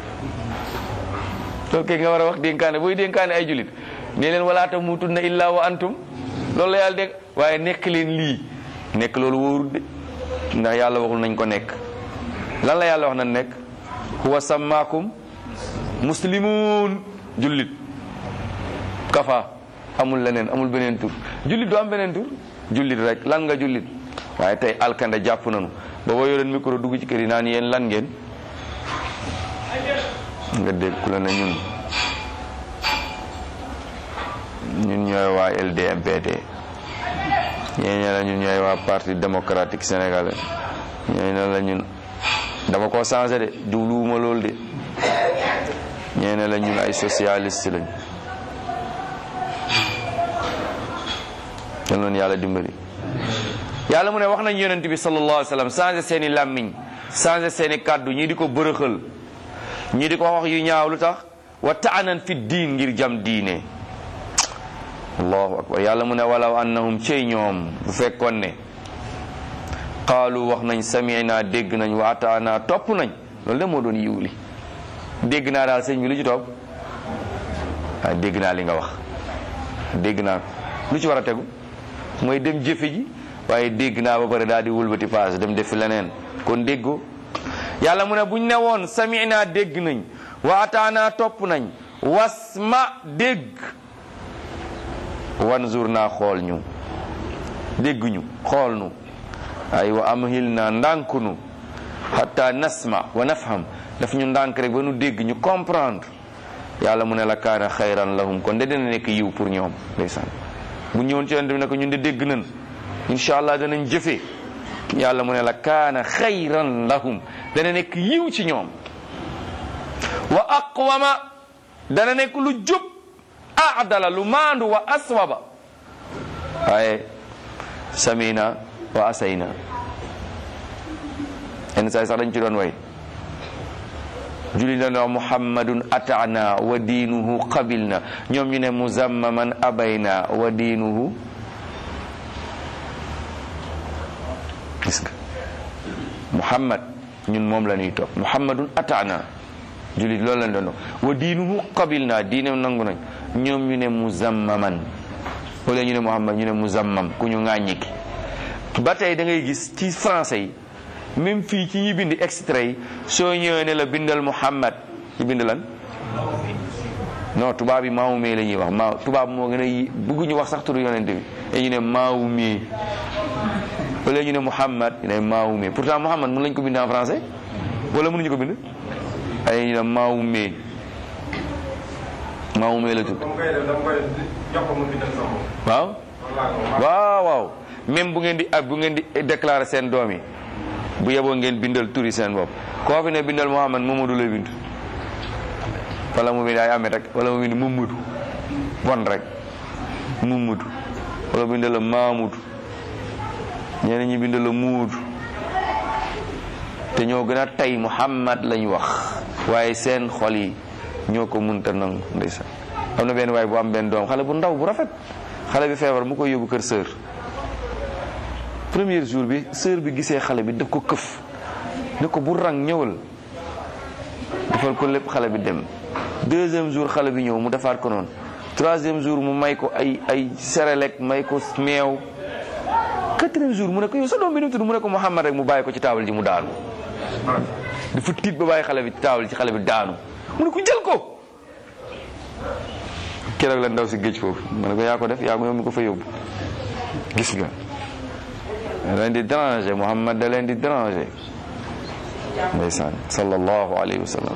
loolu kay nga war a wax dénkaane booy dénkaane ay jullit ne leen wala tamuutunna illaa wa antum loolu la yàlla dégg waaye nekk leen lii nekk loolu wóorul de ndax yàlla waxul nañ ko nekk lan la yàlla wax na nekk huwa sammaakum muslimun jullit kafa amul leneen amul beneen tur jullit du am beneen tur jullit rek lan nga jullit waaye tey alkande jàpp nañu ba boo yoreen micro dugg ci kër yi naan yéen lan ngeen nga dégg ku la ne ñun ñun ñooy waa LDMPT ñee ne la ñun ñooy waa parti démocratique sénégalais ñee ne la ñun dama ko changé de diwluwuma loolu de ñee ne la ñun ay socialiste lañ yal noonu yàlla dimbali yàlla mu ne wax nañ yonent bi sallallahu alayhi wa sallam changé seeni làmmiñ changé seeni kàddu ñii di ko bërëxal ñii di ko wax yu ñaaw lu tax wa taanan fi diin ngir jam diine allahu akbar yàlla mu ne walaw annahum cey ñoom bu fekkoon ne qaalu wax nañ samina dégg nañ wa ataana topp nañ loolu de moo doon yiw li dégg naa daal sëñ bi lu ci topp waaye dégg naa li nga wax dégg naa ko lu ci war a tegu mooy dem jëfe ji waaye dégg naa ba pare daal di wëlbati paas dem defi leneen kon déggoo yàlla mu ne buñ ne woon samina dégg nañ wa ataana topp nañ wasma dégg wanzur naa xool ñu dégg ñu xool nu ay wa amhil naa ndànk nu hatta nasma wa nafham daf ñu ndànk rek ba nu dégg ñu comprendre yàlla mu ne la kaana xayran lahum kon de dina nekk yiw pour ñoom ndeysaan bu ñëwoon ci yonent bi ne ko ñun de dégg nañ incha allah danañ jëfee yàlla mu ne la kaana xayran lahum dana nekk yiw ci ñoom wa aqwama dana nekk lu jub aadala lu maandu wa aswaba waaye samina wa asayna yenn saa sax dañ ci doon way julli na ne muhammadun ataana wa diinuhu qabilna ñoom ñu ne muzammaman abayna wa diinuhu gis nga muhammad ñun moom la ñuy topp muhammadun ataana julit loolu lañ doon wa diinuhu qabil naa diineem nangu nañ ñoom ñu ne muzammaman wala ñu ne muhammad ñu ne muzammam ku ñu ŋàññi ki ba tey da ngay gis ci français yi même fii ci ñi bind extrait yi soo ñëwee ne la bindal muhammad ci bind lan non tubaab yi maawu mee la ñuy wax maaw tubaab moo gën a yi bëgguñu wax sax turu yonente bi dañu ne maawu mee wala ñu ne muhammad ñu ne maawu mee pourtant muhammad mën lañ ko bind en français wala mënuñu ko bind ay ñu ne maawu mee maawu mee la tudd waaw waaw waaw même bu ngeen di ak bu ngeen di déclarer seen doom yi bu yeboo ngeen bindal turi seen bopp koo fi ne bindal muhammad Mamadou lay bind wala mu bind ay amet rek wala mu bind mumudu bon rek mumudu wala bind la maamudu ñeneen ñi bind la muudu te ñoo gën a tey muhammad lañ wax waaye seen xol yi ñoo ko munta nangu ndeysaan am na benn waaye bu am benn doom xale bu ndaw bu rafet xale bi feebar mu koy yóbbu kër sœur premier jour bi sœur bi gisee xale bi daf ko këf ne ko bu rang ñëwal defal ko lépp xale bi dem deuxième jour xale bi ñëw mu defaat ko noonu troisième jour mu may ko ay ay serelek may ko meew quatrième jour mu ne ko yow sa doom bi nu mu tudd mu ne ko Muhammad rek mu bàyyi ko ci taabal ji mu daanu dafa tiit ba bàyyi xale bi ci taabal ci xale bi daanu mu ne ko jël ko keroog la ndaw si géej foofu mu ne ko yaa ko def yaa ko yow mi ko fa yóbbu gis nga da leen di déranger Muhammad da leen di déranger ndeysaan sallallahu alayhi wa sallam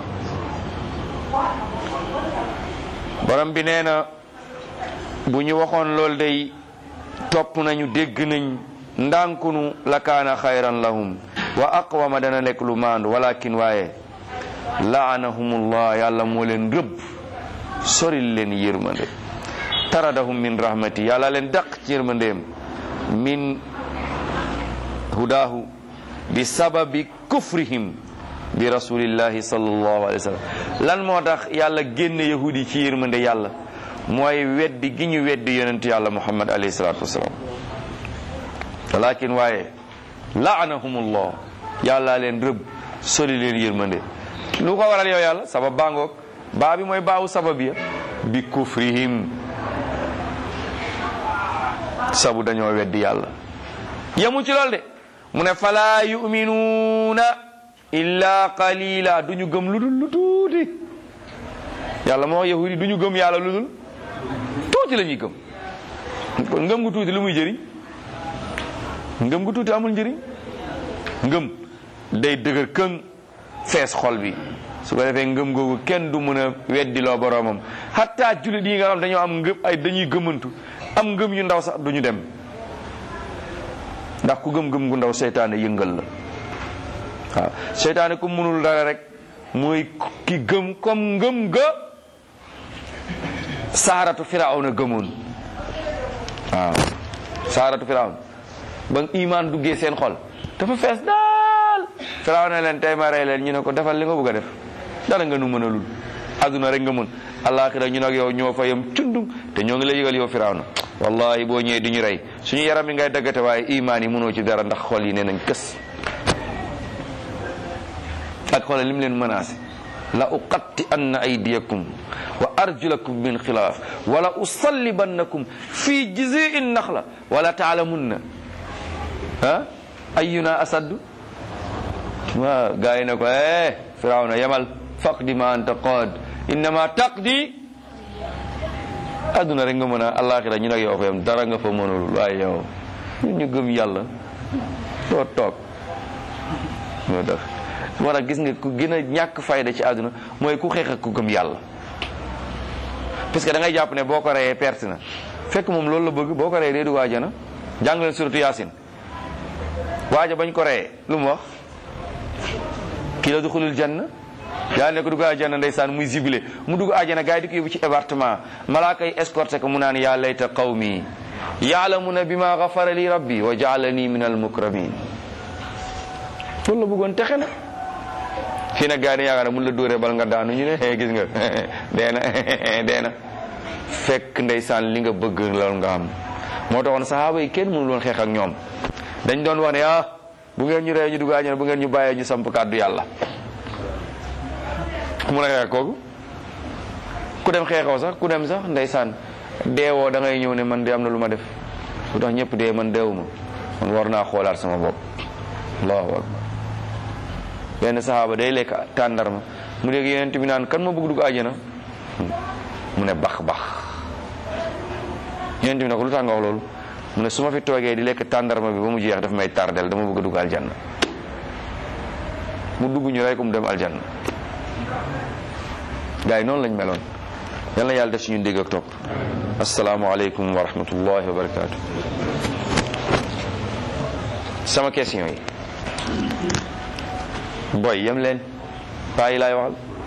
borom bi nee na bu ñu waxoon loolu day topp nañu dégg nañ ndànkunu la kaana xayran lahum wa aqwama dana nekk lu maandu walakin waaye laanahumullah yàlla moo leen rëbb soril leen yërmande taradahum min rahmati yàlla leen daq ci yërmandeem min hudaahu bi sababi kufrihim bi rasulillahi sallallahu alayhi wa sallam lan moo tax yàlla génne yahudi ci yërmande yàlla mooy weddi gi ñu weddi yonent yàlla muhammad alayhi salatu wasalaam walakin waaye laanahumullah yàlla leen rëbb soli leen yërmande lu ko waral yow yàlla sabab baangoog baa bi mooy baawu sabab ya bi kufrihim sabu dañoo weddi yàlla yemu ci lool de mu ne fala yuminuuna illa qalila du ñu gëm lu dul lu tuuti yàlla moo yahudi du ñu gëm yàlla lu dul tuuti la ñuy gëm kon ngëm gu tuuti lu muy jëriñ ngëm gu tuuti amul njëriñ ngëm day dëgër këng fees xol bi su ko defee ngëm googu kenn du mën a weddi loo boroomam hatta jullit yi nga xam dañoo am ngëm ay dañuy gëmantu am ngëm yu ndaw sax duñu dem ndax ku gëm-gëm gu ndaw seytaane yëngal la waaw seytaane ku mënul dara rek mooy ki gëm comme ngëm ga saaratu firawna gëmoon waaw saaratu firawna ba imaan duggee seen xol dafa fees daal firawna leen tey ma rey leen ñu ne ko defal li nga bëgg a def dara nga nu mën a lul adduna rek nga mën alaxira ñu nag yow ñoo fa yem cundum te ñoo ngi lay yëgal yow firawna wallahi boo ñëwee di ñu rey suñu yaram yi ngay daggate waaye imaan yi mënoo ci dara ndax xol yi nee nañ kës ak xoolal li mu leen menacé la uqatti anna aydiyakum wa arjulakum min xilaaf wala usallibannakum fi jizii naxla wala taalamunna ah ayuna asaddu waa gaa yi ne ko eh firawna yamal faqdi ma anta qaad innama taqdi adduna rek nga mën a alaxira ñu nag yow fa yam dara nga fa mënul waaye yow ñun ñu gëm yàlla doo toog ñoo def moo tax gis nga ku gën a ñàkk fayda ci àdduna mooy ku xeex ak ku gëm yàlla parce que da ngay jàpp ne boo ko reyee perte na fekk moom loolu la bëgg boo ko reyee dee du waajana jàng leen suratu yaasin waaja bañ ko reyee lu mu wax kii la duxulul janna yàlla ne ko dugg àjjana ndeysaan muy zibilé mu dugg àjjana gars yi di ko yóbbu ci appartement malaaka yi escorté ko mu naan yaa layta qawmi yaalamuna bima gafara li rabbi wa jaalani min al mukramin loolu la bëggoon texe na fii nag gars yi yaakaar ne mun la dóoree bal nga daanu ñu ne gis nga dee na dee na fekk ndeysaan li nga bëgg loolu nga am moo taxoon sahaaba yi kenn mënul woon xeex ak ñoom dañ doon wax ne ah bu ngeen ñu rey ñu dugg àjjana bu ngeen ñu bàyyee ñu samp kàddu yàlla mun a xeex kooku ku dem xeexoo sax ku dem sax ndeysaan deewoo da ngay ñëw ne man de am na lu ma def lu tax ñëpp dee man deewuma man war naa xoolaat sama bopp allahu akbar benn saxaaba day lekk tàndarma mu dégg yeneen bi naan kan ma bëgg dugg àjjana mu ne bax bax yeneen bi ne ko lu tax nga wax loolu mu ne su ma fi toogee di lekk tàndarma bi ba mu jeex daf may tardel dama bëgg a dugg aljanna mu dugg ñu rey ko mu dem aljanna gars yi noonu lañ meloon yal na yàlla def ci ñun dégg ak topp asalaamaaleykum wa rahmatullahi wa barakaatu sama question yi boy yem leen paa yi laay waxal